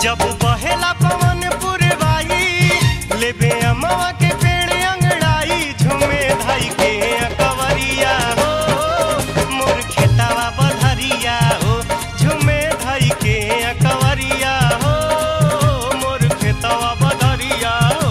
जब बहेला पवन पुरवाई लेबे अमवा के पेड़ अंगड़ाई झूमे धाई के अकवरिया हो मोर खेतावा बधरिया हो झूमे धाई के अकवरिया हो मोर खेतावा बधरिया हो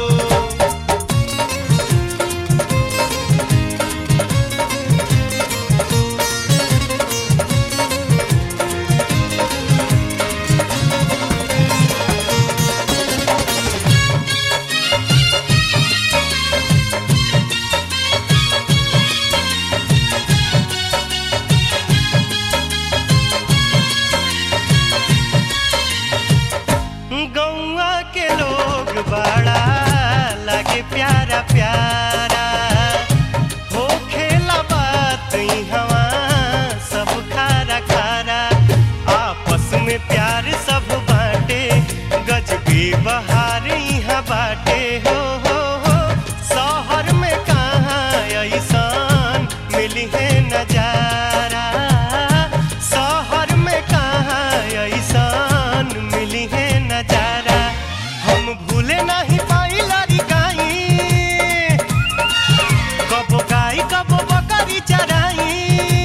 गौआ के लोग बड़ा लगे प्यारा प्यारा हो खेला बात हवा सब खारा खारा आपस में प्यार सब बाटे गजबे बहार यहाँ बाटे हो हो हो शहर में कहाँ ऐसान मिली है नजारा शहर में कहाँ ऐसान मिली है नजारा हम भूले नहीं पाई लारी गाई कब गाई कब बकरी चराई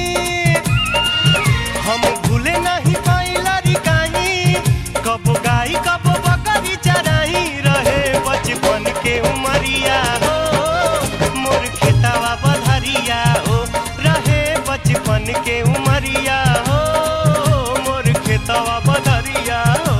हम भूले नहीं पाई लारी गाई कब गाई कब बकरी चराई रहे बचपन के उमरिया हो मोर खेतावा बधरिया हो रहे बचपन के उमरिया हो मोर खेतावा बधरिया हो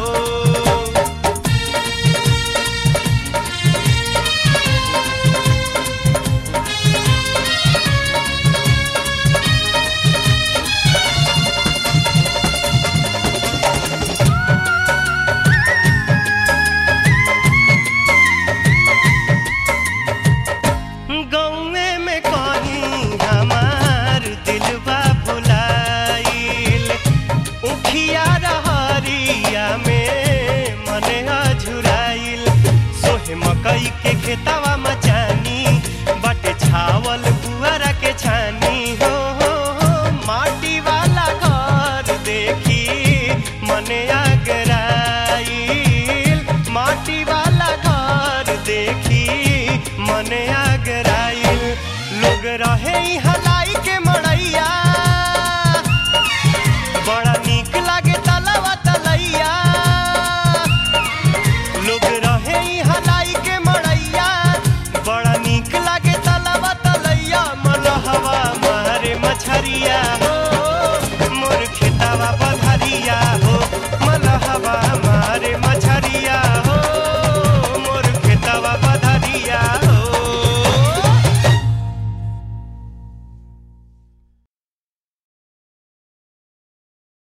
गौए में कहीं हमार दिलवा भुलाइल उखिया रहरिया में मने अझुराइल सोहे मकई के खेतवा